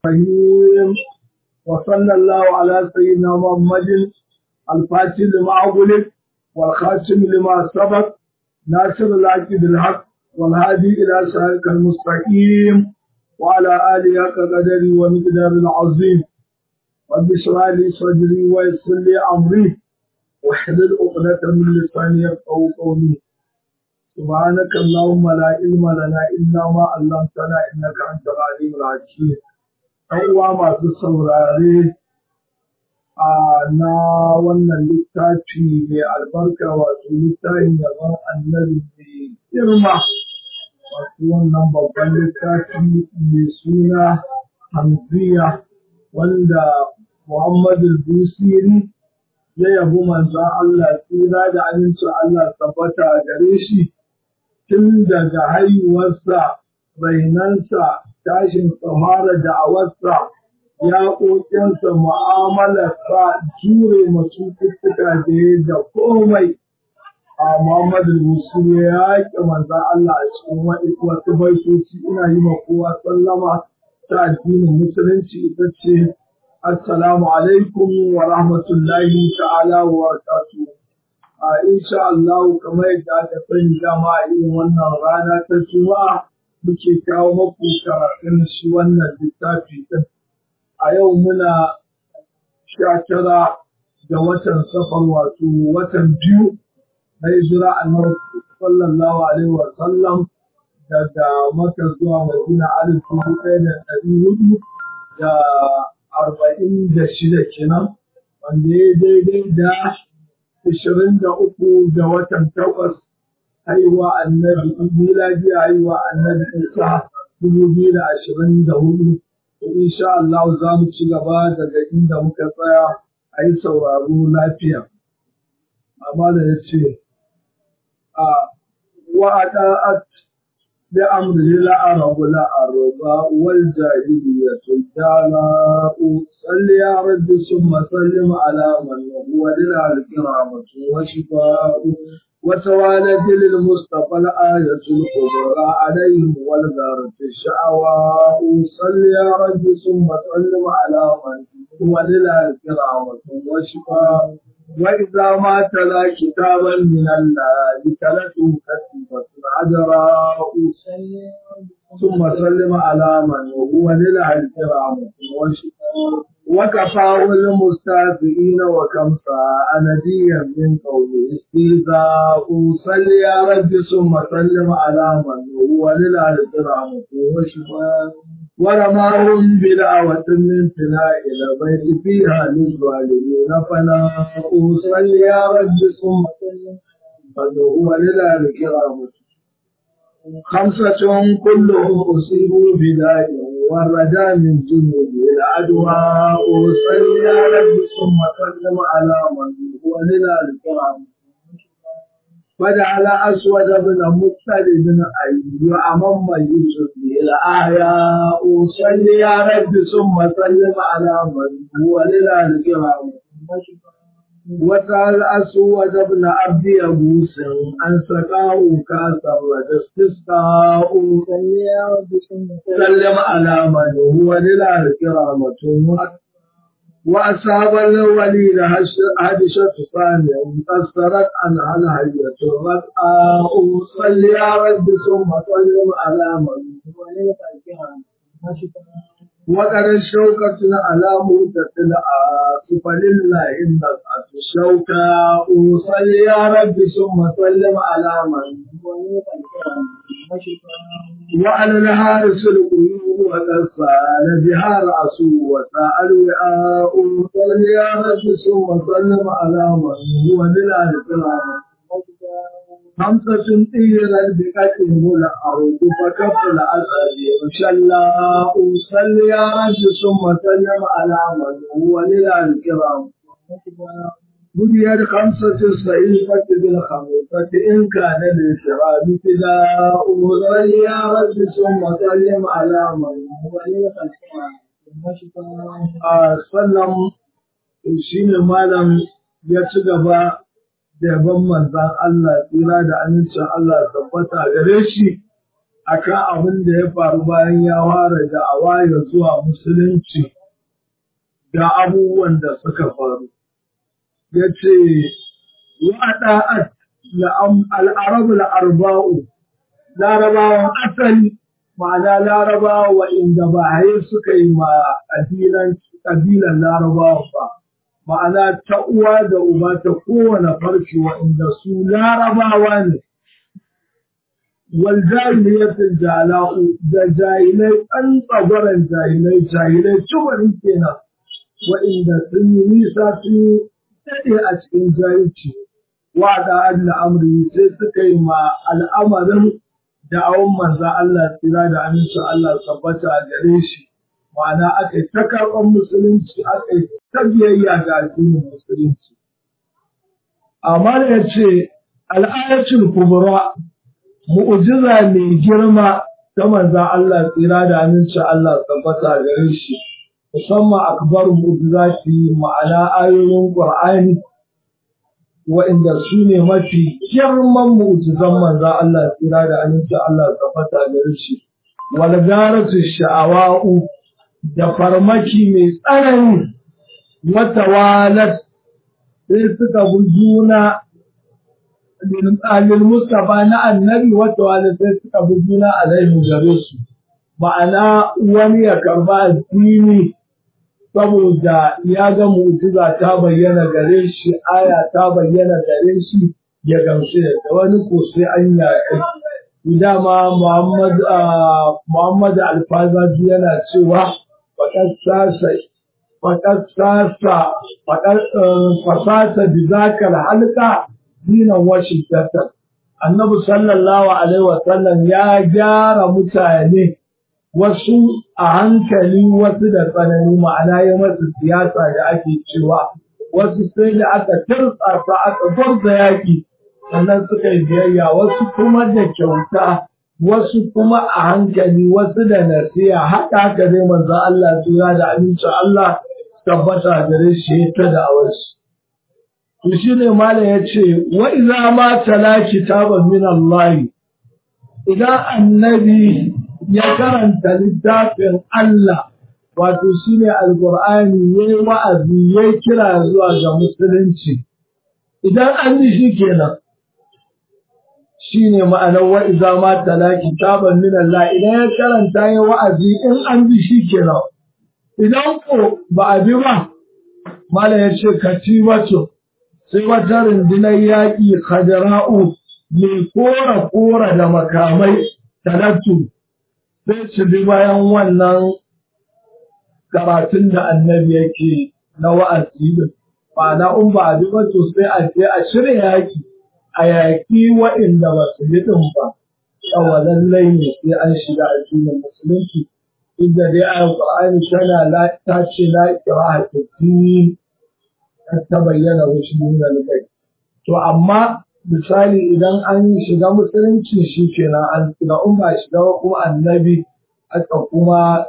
الرحيم وصلى الله على سيدنا محمد الفاتح لما أغلق والخاتم لما سبق ناصر الحق بالحق والهادي إلى صراطك المستقيم وعلى آله حق قدره ومقدار العظيم رب اشرح لي صدري ويسر لي أمري واحلل عقدة من لساني يفقهوا قولي سبحانك اللهم لا علم لنا إلا ما علمتنا إنك أنت العليم الحكيم ‘yan uwa masu saurare a na wannan littafi mai albarka wato littafin yaban annabi mai girma wato wannan babban littafi mai suna hamziya wanda Muhammadu Busiri ya yabi manzan Allah tsira da amincin Allah tabbata gare shi tun daga haihuwarsa rainansa tashin tsamara da awarsa ya ƙoƙinsa mu'amalarsa jure masu cututtuka da ya da komai a Muhammadu Musul ya yaƙi manzan Allah a cikin wasu baitoci ina yi ma kowa sallama ta addinin musulunci ita ce assalamu alaikum wa rahmatullahi ta'ala wa barakatuh a insha Allah kamar yadda aka sani dama a irin wannan rana ta Juma'a muke kawo maku karatun shi wannan littafi ɗin. A yau muna sha tara da watan safar wato watan biyu na hijira annabi sallallahu alaihi wa sallam daga Makka zuwa Madina alif dubu ɗaya da ɗari hudu da arba'in da shida kenan wanda ya daidai da ashirin da uku da watan takwas haihuwa annabi miladi haihuwa annabi isa dubu biyu da ashirin da hudu to insha Allah za mu ci gaba daga inda muka tsaya a yi sauraro lafiya amma da ya ce a wa'ada'at da amri la'arabu la'araba wal jahiliyyatu dala'u salli ya rabbi summa sallim ala man huwa lil alkiramatu wa shifa'u وتوالت للمصطفى الآية الكبرى عليهم والغارة الشعواء صل يا رب ثم سلم على من هو لله كرامة وشفاء وإذا ما تلا كتابا من الله تلته كتبة عذراء ثم سلم على من هو لله كرامة وشفاء وكفاه المستهزئين وكم ساء نديا من قوله استهزاء صل يا رب ثم سلم على من هو للالكرام وشفاء ورماهم بدعوة من فناء البيت فيها للظالمين فناء صل يا رب ثم سلم من هو للالكرام خمسة كلهم أصيبوا بداء والرجاء من جنود العدوى صل يا رب ثم سلم على من هو لذلك فجعل أسود بن مختلف أي أمام يوسف الآياء صل يا رب ثم سلم على من هو لذلك وسأل أسود بن عبد يبوس أن سقاه كاسا وتستسقاه سلم على من هو لله كرامة وأصحاب الوليد هدشة ثانية كسرت عنها الهية الرقاء صل يا رب ثم سلم على من هو لله كرامة وقد الشوكة على موتة العاصف لله النفعة الشوكة صل يا رب ثم سلم على من وعلى الحارس القيوم وقد سال بها رأسه وساء الوعاء صل يا رب ثم سلم على من هو لله كرامة خمسة طيرا بقتله الأرض فكف الأسد وشلاء صل يا رب ثم سلم على من هو لله الكرام بنيت خمسة الصحيفة بالخميسة إن كان للشراب فداء صل يا رب ثم سلم على من هو لله الكرام سلم شين مالم يتشغب da yaban manzan Allah tsira da amincin Allah tabbata gare shi akan abin da ya faru bayan ya fara da'awa ya zuwa musulunci da abubuwan da suka faru. Ya ce, Waɗa'at al'arabu al'arba'u, larabawan asali, ma'ana larabawa inda ba suka yi ma ƙabilan larabawa ba, ma'ana ta uwa da uba ta kowane farki wa'inda su larabawa ne. waljahiliyatul jala'u da jahilai an tsagwaran jahilai jahilai tubarin kenan wa'inda sun yi nisa sun daɗe a cikin jahilci wa da Allah amri sai suka yi ma al'amarin da awon manza Allah tsira da amincin Allah tabbata a gare shi ma'ana aka yi ta karɓar musulunci aka yi ta biyayya ga addinin musulunci amma da ya ce al'ayatul kubra mu'jiza mai girma ta manzan Allah tsira da amincin Allah tabbata gare shi musamman akbar mu'jizati ma'ana ayoyin Qur'ani wa'inda su ne mafi girman mu'jizan manzan Allah tsira da amincin Allah tabbata gare shi wal garatu sha'awa'u da farmaki mai tsanani wata walat sai suka bi juna lil Mustapha na annabi wata wani sai suka bi juna alaihi gare su ma'ana wani ya karba addini saboda ya ga mu'jiza ta bayyana gare shi aya ta bayyana gare shi ya gamsu da wani ko sai an yaƙi dama Muhammad Muhammad Alfazaji yana cewa faƙar sasa faƙar sasa faƙar fasasa bi zakal halka dinan Washington. Annabi sallallahu Alaihi wasallam ya gyara mutane wasu a hankali wasu da tsanani ma'ana ya masu siyasa da ake cewa wasu sai da aka tartsasa aka gwarza yaƙi sannan suka yi biyayya wasu kuma da kyauta wasu kuma a hankali wasu da nasiya haka haka dai manzo Allah tura da amincin Allah tabbata gare shi ta da awarsu. To shi ne Malam ya ce, wa iza ma tala kitaban min Allah, idan annabi ya karanta littafin Allah, wato shi ne Alƙur'ani ya yi wa'azi ya kira zuwa ga Musulunci. Idan an ji shi kenan, shi ne ma'anar wa iza ma tala kitaban min Allah, idan ya karanta ya wa'azi in an ji shi kenan. Idan ko ba a bi ba, Malam ya ce, katibatu. sai wata rundunar yaƙi kajara'u mai kora-kora da makamai talattu sai su bi bayan wannan karatun da annabi yake na wa'azi din ma'ana in ba a bi ba to sai a je a shirya yaƙi a yaƙi wa'inda ba su yi din ba yawa lallai ne sai an shiga addinin musulunci inda dai ayan qur'ani tana ta ce la ikraha fi din ta bayyana wasu nuna kai. To amma misali idan an shiga musulunci shi kenan an shiga in ba shiga ba kuma annabi aka kuma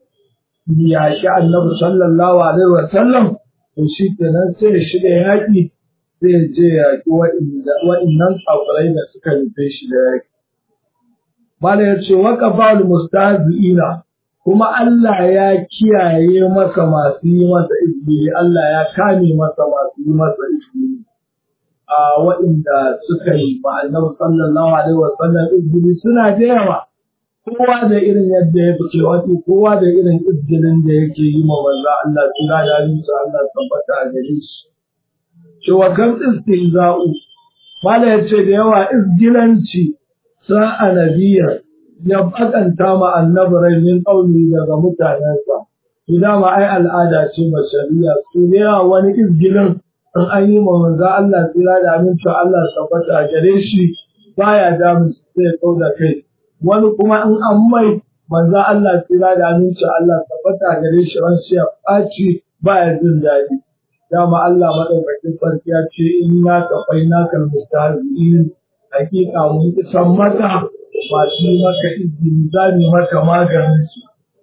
yaƙi annabi sallallahu alaihi wa sallam to shi kenan sai ya shiga yaƙi sai ya je yaƙi waɗannan tsakurai da suka nufe shi da yaƙi. Bala ya ce waka ba mustazi'ina kuma Allah ya kiyaye masa masu yi masa izini, Allah ya kame masa masu yi masa izini. A waɗanda suka yi ba annabi sallallahu alaihi wa sallam izini suna da yawa. Kowa da irin yadda ya fice wato kowa da irin izinin da yake yi ma manzo Allah suna da musu Allah tabbata a gare shi. Cewa kan istihza'u Mala ya ce da yawa izgilanci sa'a nabiyar ya bakanta ma annabi rai min ƙauni daga mutanensa. Ina ma ai al'ada ce bashariya su ne wani izgilin in an yi ma manzo Allah tsira da amincin Allah tabbata gare shi baya damu sai kau da kai. Wani kuma in an mai manzo Allah tsira da amincin Allah tabbata gare shi ran shi ya ɓaci baya jin daɗi. Dama Allah maɗaukakin sarki ya ce inna kafaina kal mustahzi'in hakika mun isan maka masu yi maka izini za mu maka maganin su.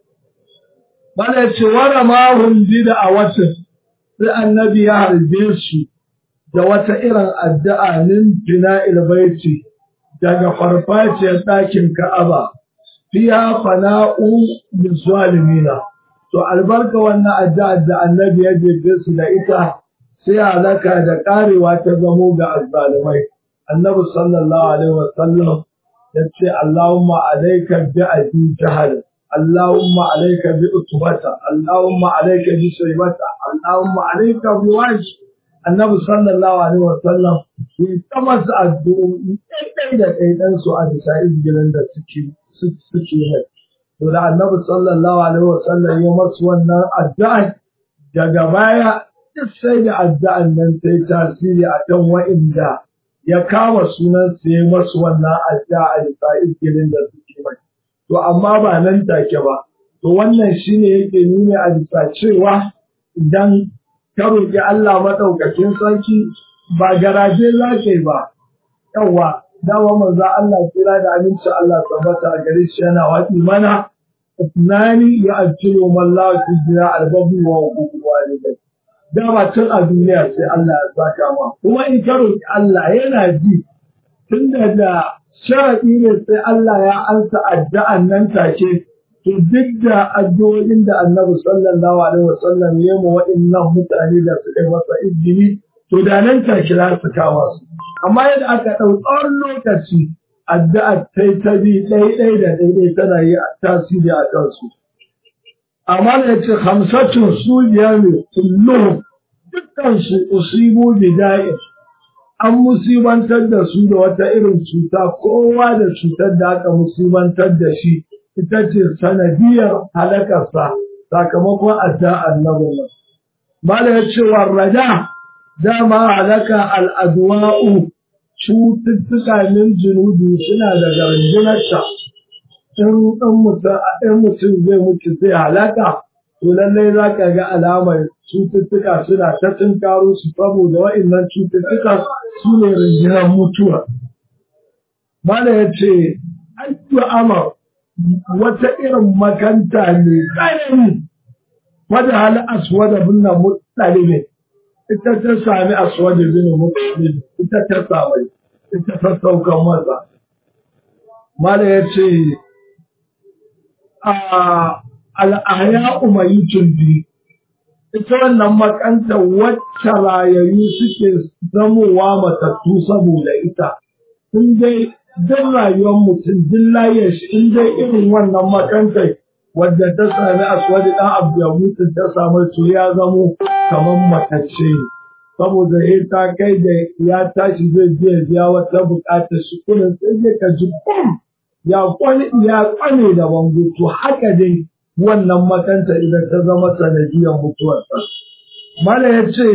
Bada ce wara mahun da a watan sai annabi ya harbe su da wata irin addu'a nin fina ilbaiti daga farfaciyar ɗakin Ka'aba fiya fana'u min zalimina to albarka wannan addu'a da annabi ya jefe su da ita sai halaka da karewa ta zamo ga azzalimai annabi sallallahu alaihi wasallam ya ce Allahumma alayka bi abi jahal Allahumma alayka bi utbata Allahumma alayka bi shaybata Allahumma alayka bi wajh annabi sallallahu alaihi wasallam ya ta masa addu'o'i ɗaiɗai da ɗaiɗan su a bisa izgirin da suke suke mai to da annabi sallallahu alaihi wasallam ya masu wannan addu'a daga baya duk sai da addu'an nan ta yi tasiri a kan wa'inda ya kama sunan su ya masu wannan addu'a a bisa izgirin da suke mai to amma ba nan take ba to wannan shine yake nuna a bisa cewa idan ka roƙi Allah maɗaukakin sarki ba garaje za ka yi ba. Yawwa, dama manzo Allah kira da aminci Allah tabbata a gare shi yana waɗi mana, tunani ya ajiyo mallawa fi jira albabu wa hukuku walidai. Dama tun a duniya sai Allah ya saka ma. Kuma in ka roƙi Allah yana ji tun da sharaɗi ne sai Allah ya ansa addu'an nan take to duk da addu'o'in da annabi sallallahu alaihi wasallam ya mu waɗannan mutane da suka yi masa izini to da nan take za su kama su amma yadda aka ɗau tsawon lokaci addu'a ta ta bi ɗaiɗai da ɗaiɗai tana yi tasiri a kansu amma da ya ce hamsatun su biyar ne kullum dukkan su usibu bida'in an musibantar da su da wata irin cuta kowa da cutar da aka musibantar da shi ita ce sanadiyar halakarsa sakamakon adda annabin nan. Mala ya ce wa raja dama halaka al'adwa'u cututtuka min junubi suna daga rundunarta. In mutum zai mutu zai halaka, to lallai za ka ga alamar cututtuka suna ta tunkaro su saboda wa'innan cututtuka su ne rundunar mutuwa. Mala ya ce, Ayyu amar wata irin makanta ne tsanani wadda hal aswada bin mutsalibe ita ta sami aswada bin mutsalibe ita ta sami ita ta saukan masa mala ya ce al'aya umayitun bi ita wannan makanta wacce rayayu suke zamowa matattu saboda ita in dai don rayuwar mutum duk layar shi in dai irin wannan makantai wadda ta sami aswadi dan abu ya mutu ta samu to ya zamo kamar matacce ne saboda ya ta kai da ya tashi zai je biya wata bukatar shi kullum sai zai ka ji bum ya kwane ya kwane da bango to haka dai wannan makanta idan ta zama sanadiyar mutuwarsa mala ya ce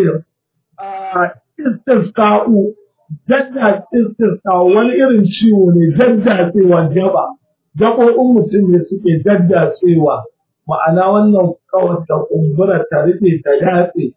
a istisqa'u jadda istisqa wani irin ciwo ne daddatsewa jaba gaɓoɓin mutum ne suke daddatsewa ma'ana wannan kawai ta kumbura ta rufe ta datse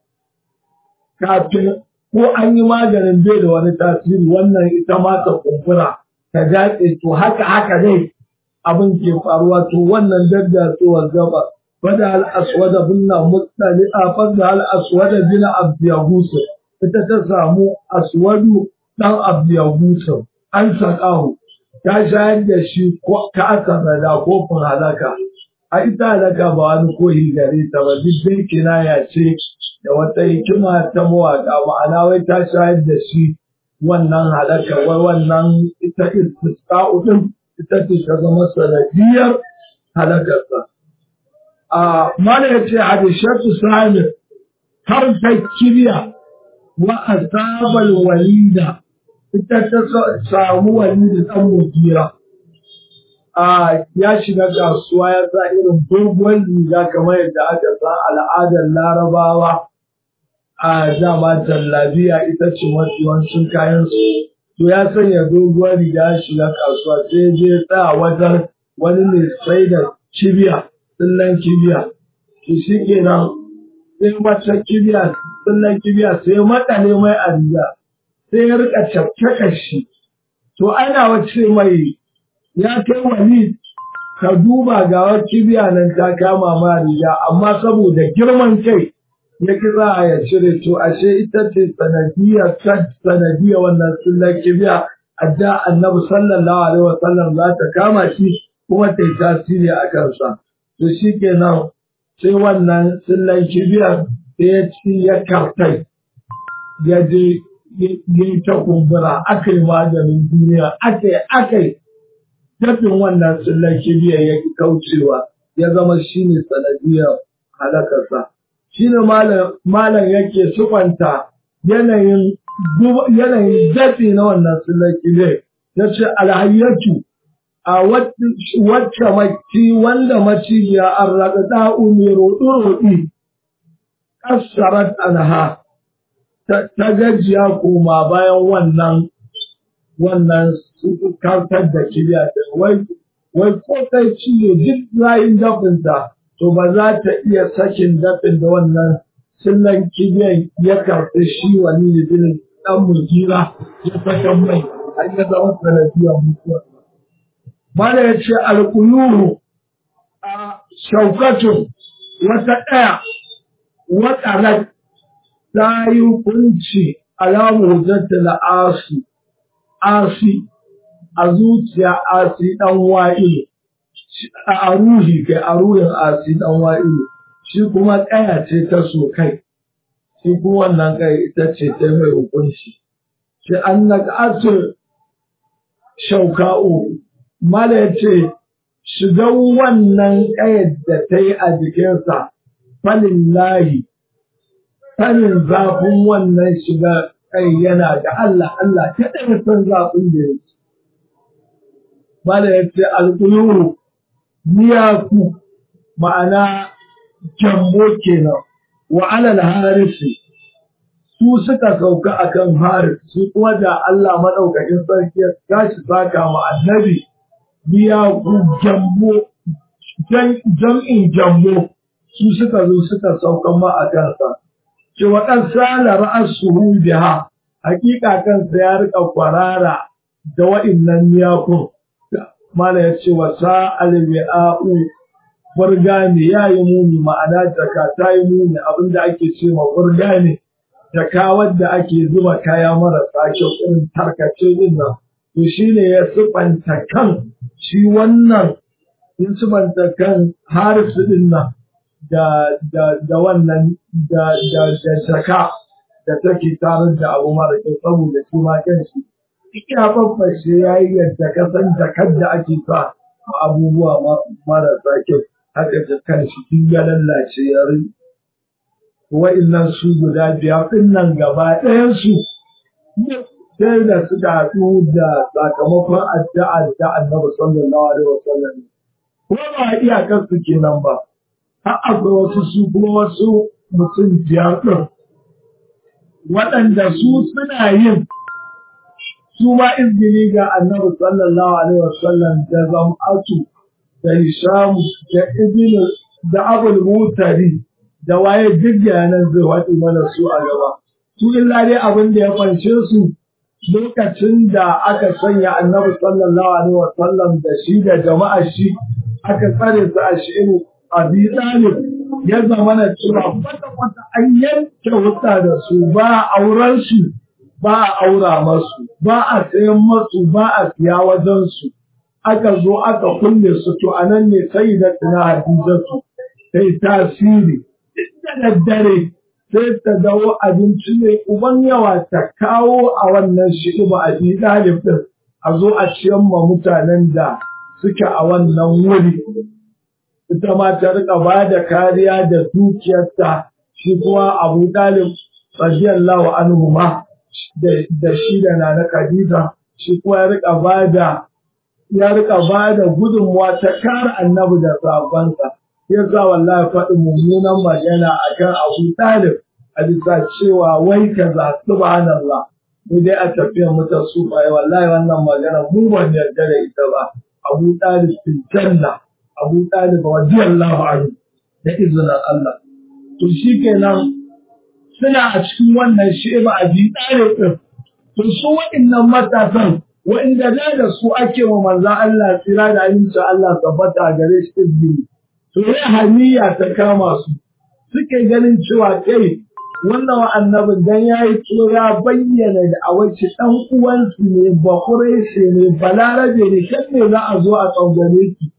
kafin ko an yi maganin bai da wani tasiri wannan ita ma ta kumbura ta datse to haka haka dai abin ke faruwa to wannan daddatsewar gaba fada al-aswada binna mutsali a fada al-aswada bin abdiyagusu ita ta samu aswadu dan abdiyagusu an sakahu ta shayar da shi ko ta aka rada kofin halaka a ita halaka ba wani koyi gare ta ba duk dai kinaya ce da wata hikima ta mawaƙa ma'ana wai ta shayar da shi wannan halaka wai wannan ita istisqa'u din ita ce ta zama sanadiyar halakarsa a mana ya ce hadishatu sami har ta kibiya wa asabal walida ita ta samu walida dan mujira a ya shiga kasuwa ya sa irin doguwar riga kamar yadda aka sa al'adar larabawa a dama jallabiya ita ce mafi yawancin kayan su to ya sanya doguwar riga ya shiga kasuwa sai je tsaya wajen wani mai sai da kibiya tsillan kibiya to shi kenan sai wata kibiya tsillan kibiya sai makale mai a riga sai ya rika cakkaka shi to ana wace mai ya kai wani ka duba ga wata kibiya nan ta kama ma riga amma saboda girman kai ya kira a ya cire to ashe ita ce sanadiyar sanadiyar wannan tsillan kibiya adda annabi sallallahu alaihi wasallam za ta kama shi kuma ta yi tasiri a kansa to shi kenan sai wannan tsillan kibiyar da ya ci ya kartai ya je yi ta kumbura aka yi maganin duniya aka yi aka yi dafin wannan tsillan kibiyar ya kaucewa ya zama shi ne sanadiyar halakarsa shi ne malam yake sufanta yanayin yanayin dafi na wannan tsillan kibiyar ya ce alhayyatu a wacce maci wanda maciya an raɗa da'u mai roɗi-roɗi ƙasarar anha ta gajiya koma bayan wannan wannan kartar da kiriya da wai wai ko kai ciye duk rayin dafinta to ba za ta iya sakin dafin da wannan sillan kibiyan ya karfi shi wani bin dan mulkira ya sakan mai har ya zama sanadiyar mutuwa Mala ya ce alƙuyuru a shaukatun wata ɗaya wata ta yi hukunci alamu hujjata da asi, asi a zuciya asi ɗan wa'ilu, a ruhi kai a ruhin asi ɗan wa'ilu, shi kuma ƙaya ce ta so kai, shi kuma wannan kai ita ce ta mai hukunci. Shi an na shauka'u Mala ya ce, shigan wannan ƙayar da ta yi a jikinsa, falin layi, sanin zafin wannan shiga kai yana da Allah, Allah ta ɗaya san zafin da ya ce. Mala ya ce, alƙuluru, miyaku, ma'ana jambo kenan, wa alal harisi, su suka sauka akan haris, su kuma da Allah maɗaukakin sarki ya tashi saka ma annabi. biya ku jambo jam'in jambo su suka zo suka saukan ma a kansa ce waɗan sala ra'asuhu biha hakika kansa ya rika kwarara da wa'innan miyakun mala ya ce wa sa'al bi'a'u burga ne ya yi muni ma'ana jaka ta yi muni abinda ake ce ma burga ne jaka wadda ake zuba kaya marasa kyau irin tarkace din nan to shine ya sifanta kan shi wannan in sifanta kan harisu din nan da da da wannan da da da shaka da take tare da abu mara kyau saboda shi ma kanshi ina babbashe yayi yadda ka san jakar da ake sa abubuwa marasa kyau haka jakan shi duk ya lallace ya rin wa'annan su guda biyar din nan gaba ɗayan su sai da suka haɗu da sakamakon addu'a da annabi sallallahu alaihi wasallam ko ba iyakar su kenan ba har akwai wasu su kuma wasu mutum biyar ɗin waɗanda su suna yin su ma izini ga annabi sallallahu alaihi wasallam da zam'atu da hisham da ibn da abul mutari da waye duk yanan zai waɗi mana su a gaba su illa dai abin da ya fanshe su lokacin da aka sanya annabi sallallahu alaihi wa sallam da shi da jama'ar shi aka tsare su a shi abi talib ya zama na cewa kwata kwata an yanke wuta da su ba a auren su ba a aura masu ba a sayan masu ba a siya wajen su aka zo aka kulle su to anan ne sai da tana hadizatu sai tasiri da daddare sai ta dawo abinci ne uban yawa ta kawo a wannan shi'iba a bi ɗalib ɗin a zo a ciyan ma mutanen da suke a wannan wuri ita ma ta rika ba da kariya da dukiyarta shi kuma abu ɗalib radiyallahu anhu ma da shi da nana khadija shi kuma ya rika ba da ya rika ba da gudunmuwa ta kare annabi da sabansa yasa wallahi faɗin mummunan magana akan abu ɗalib a bisa cewa wai kaza subhanallah mu dai a tafiyar mu ta sufaye wallahi wannan magana mu ban yarda da ita ba Abu Talib fil janna Abu Talib radiyallahu anhu da izinin Allah to shikenan suna a cikin wannan sheba a bi Talib din to su waɗannan matasan waɗanda da da su ake wa manzon Allah tsira da aminci Allah tabbata gare shi izini to ya haniya ta kama su suke ganin cewa kai wannan wa annabin dan ya yi ya bayyana da a wacce ɗan uwansu ne ba shi ne balarabe ne kan ne za a zo a tsangane ki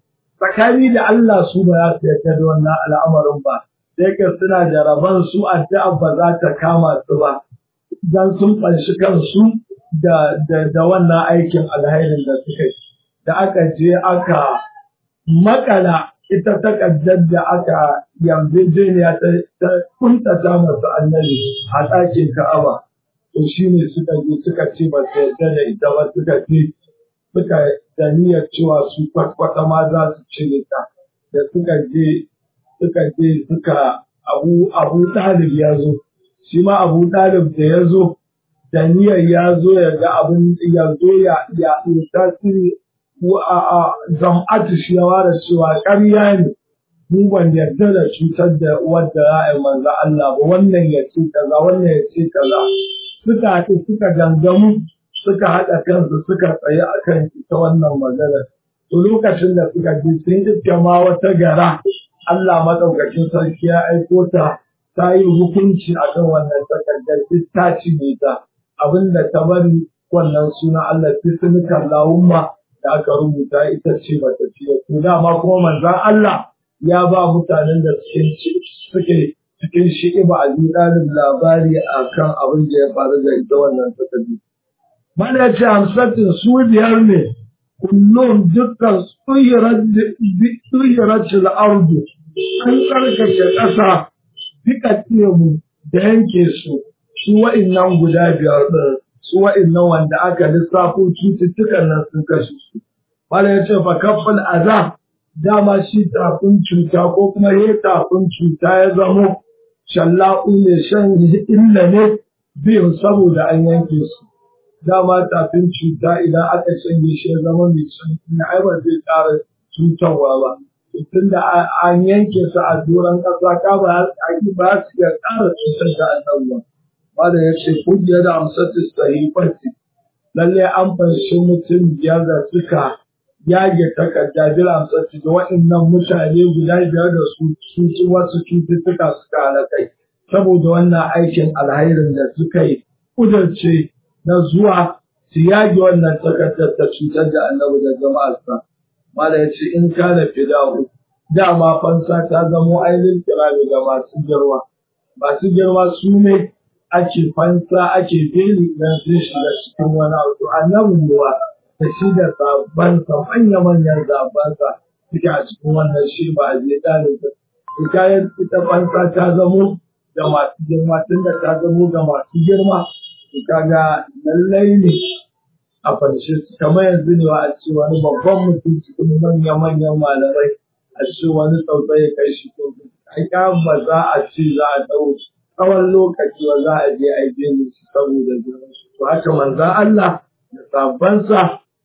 tsakani da Allah su ba za su yarda da wannan al'amarin ba sai ka suna da rabon su addu'a ba za ta kama su ba dan sun fanshi kansu da da da wannan aikin alhairin da suka yi da aka je aka makala ita takaddar da aka yarjejeniya ta ta kuntata masu annabi a ɗakin Ka'aba to shine suka je suka ce ba su yarda da ita ba suka ce suka da niyyar cewa su kwatkwata ma za su cire ta da suka je suka je suka abu abu ɗalib ya zo shi ma abu ɗalib da ya zo da niyyar ya zo ya ga abin ya zo ya ya tasiri a a zam'atu shi ya ware cewa ƙarya ne mu ban yarda da cutar da wadda za a yi manzo Allah ba wannan ya ce kaza wannan ya ce kaza suka haɗu suka gangamu suka haɗa kansu suka tsaye a kan ita wannan magana to lokacin da suka ji sun iske ma wata gara Allah maɗaukacin sarki ya aiko ta ta yi hukunci a kan wannan takardar ta cinye ta abinda ta bari wannan suna Allah bismika Allahumma da aka rubuta ita ce bata ce to dama kuma manzon Allah ya ba mutanen da suke suke cikin shi'iba a ɗalib labari akan abin da ya faru da ita wannan takardu mana ya ce hamsatin su biyar ne kullum dukkan tsuhirar ardu an tsarkake ƙasa duka mu da yanke su su wa'innan guda biyar ɗin su wa'innan wanda aka lissafo cututtukan nan sun kashe su mana ya ce fa kafin aza dama shi tafin cuta ko kuma ya tafin cuta ya zamo shalla'u ne shan illa ne biyu saboda an yanke su dama tafin cuta idan aka canje shi ya zama mai na ai ba zai ƙara cutarwa ba tun da an yanke su a doron ƙasa ka ba ba su iya ƙara cutar da annabuwa ba da ya ce kungiyar da amsatu sahifati lalle an fanshi mutum biyar da suka yage takarda bil amsatu da waɗannan mutane guda biyar da su su wasu cututtuka suka halakai saboda wannan aikin alhairin da suka yi kudurce na zuwa su yage wannan takardar ta cutar da annabi da jama'arsa mala ya ce in kana fidahu dama fansa ta zamo ainihin kirami ga masu girma masu girma su ne ake fansa ake beli idan sun shiga cikin wani abu annabin ruwa da shi da sabansa manya-manyan sabansa suke a cikin wannan shi ba a je ɗalibta su kayan ita fansa ta zamo ga masu girma tunda ta zamo ga masu girma kaga lallai ne a farshe su kamar yanzu ne a ce wani babban mutum cikin manya-manyan malamai a ce wani tsautsai ya kai shi ko ai ba za a ce za a dau tsawon lokaci ba za a je a je ne su saboda girman su to haka manzan Allah da sabansa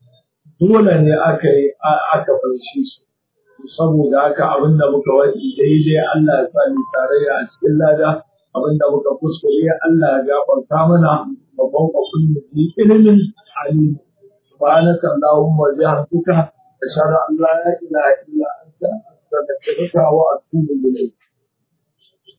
dole ne aka yi aka farshe su saboda haka abin da muka wadi daidai Allah ya sa ni tarayya a cikin lada abinda muka kuskure Allah ya gafarta mana babban kwafin da ke ilimin alim subhanaka allahumma wa bihamdika ashhadu an la ilaha illa anta astaghfiruka wa atubu ilayk